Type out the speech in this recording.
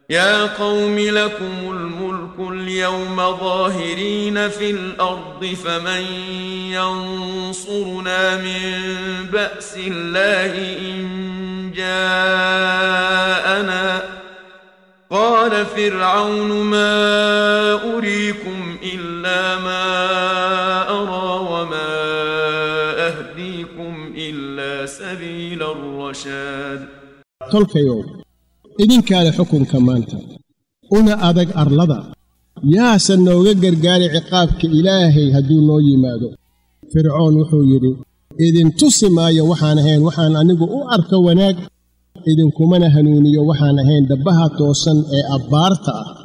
يا قوم لكم الملك اليوم ظاهرين في الارض فمن ينصرنا من باس الله ان جاءنا قال فرعون ما اريكم الا ما ارى وما اهديكم الا سبيل الرشاد tolkayow idinkaa leh xukunka maanta una adag arlada yaasan nooga gargaari ciqaabka ilaahay hadduu noo yimaado fircoon wuxuu yidhi idintusi maayo waxaan ahayn waxaan anigu u arko wanaag idinkumana hanuuniyo waxaan ahayn dabbaha toosan ee abbaarta ah